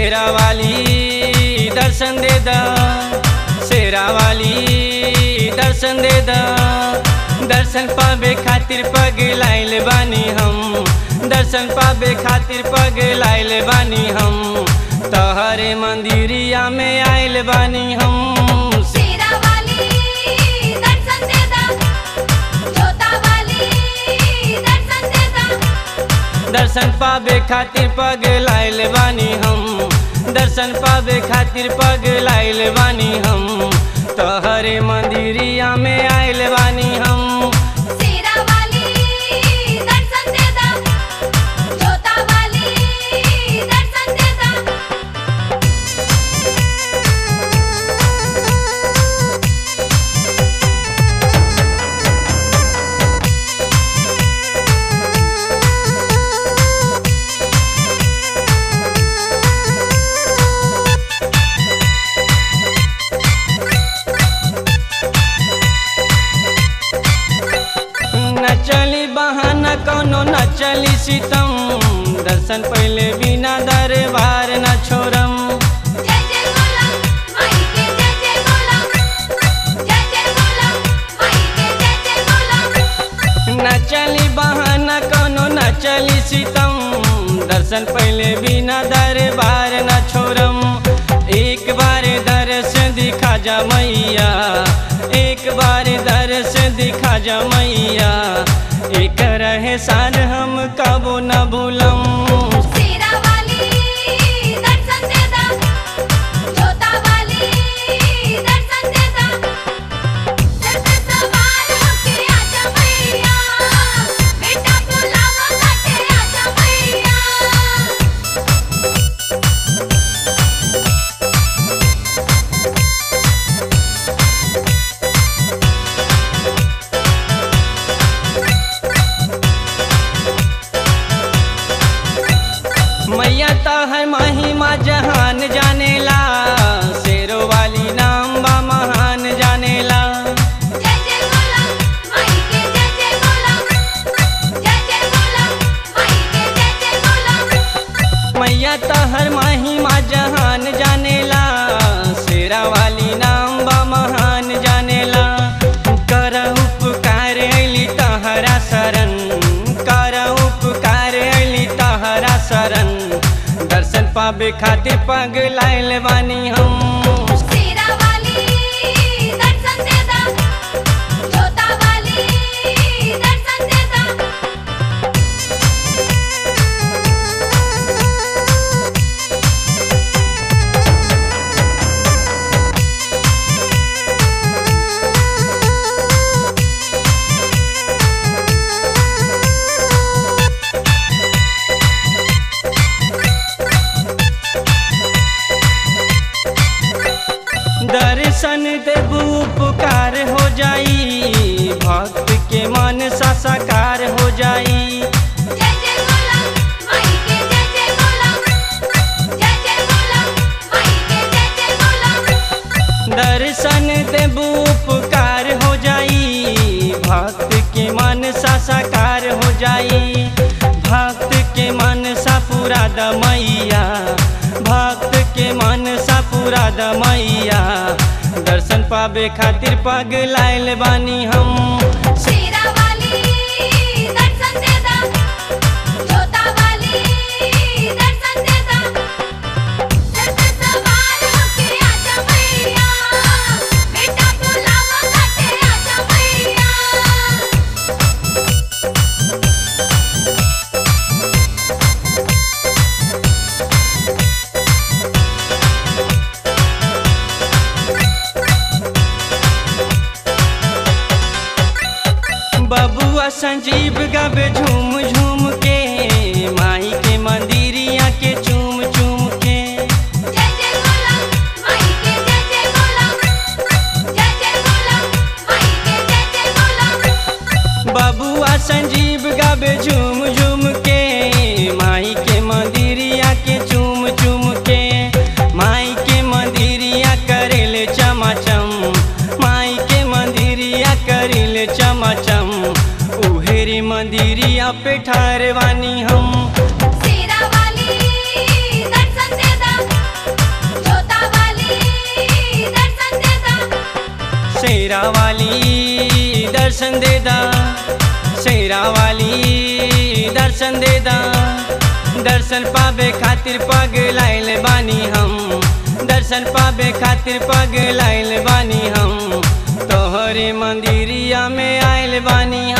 शेरा वाली दर्शन दे दा शेरा वाली दर्शन दे दा दर्शन पावे खातिर पग लाइल बानी हम दर्शन पावे खातिर पग लाइल बानी हम तहरे मंदिरिया में आइल बानी हम शेरा वाली दर्शन दे दा जोता वाली दर्शन दे दा दर्शन पावे खातिर पग लाइल बानी हम दर्शन पावे खातिर पग लाइल बानी हम तहरे मंदिरिया में आइल बानी हम शेरा वाली दर्शन दे दा जोता वाली दर्शन दे दा न चली बहाना कोनो न चली सितम दर्शन पहले बिना दरबार न छोड़म जय जय बोला माई के जय जय बोला जय जय बोला माई के जय जय बोला न चली बहाना कोनो न चली सितम दर्शन पहले बिना दरबार न छोड़म एक बार दर्शन दिखा जा मैया एक बार दर्शन दिखा जा मैया एक रहे सार हम कबो न भूलम शेरा वाली दर्शन दे दा जोता वाली दर्शन दे दा सर पे सवार होके आजा मैया बेटा बुलावा काटे आजा मैया मैया तो है महिमा जहान जानेला शेरो वाली नाम बा महान जानेला जय जय बोला माई के जय जय बोला जय जय बोला माई के जय जय बोला मैया तो हर महिमा जहान जानेला शेरा वाली नाम बा महान जानेला कर उपकार अली तहरा शरण कर उपकार अली तहरा शरण दर्शन पावे खातिर पग लाइल बानी हम शेरा वाली दर्शन दे दा जोता वाली दर्शन दे दा दर्शन देबू उपकार हो जाई भक्त के मन सा साकार हो जाई जय जय बोला माई के जय जय बोला जय जय बोला माई के जय जय बोला दर्शन देबू उपकार हो जाई भक्त के मन सा साकार हो जाई भक्त के मन सा पूरा द मैया भक्त के मन सा पूरा द मैया दर्शन पावे खातिर पग लाइल बानी हम शेरा वाली दर्शन दे दा जोता वाली दर्शन दे दा सर पे सवार होके आजा मैया बेटा बुलावा काटे आजा मैया बबुआ संजीव गावे झूम झूम के माई के मंदिरिया के चूम चूम के जय जय बोला माई के जय जय बोला जय जय बोला माई के जय जय बोला बबुआ संजीव गावे झूम झूम के माई के मंदिरिया के चूम चूम के माई के मंदिरिया करेले चमाचम माई के मंदिरिया करेले चमाचम उहेरी मंदिरिया पे ठारवानी हम शेरा वाली दर्शन दे दा दर्शन दे दा शेरा वाली दर्शन दे दा दर्शन पावे खातिर पग लाइल बानी हम दर्शन पावे खातिर पग लाइल बानी हम तोहरे मंदिरिया में आइल बानी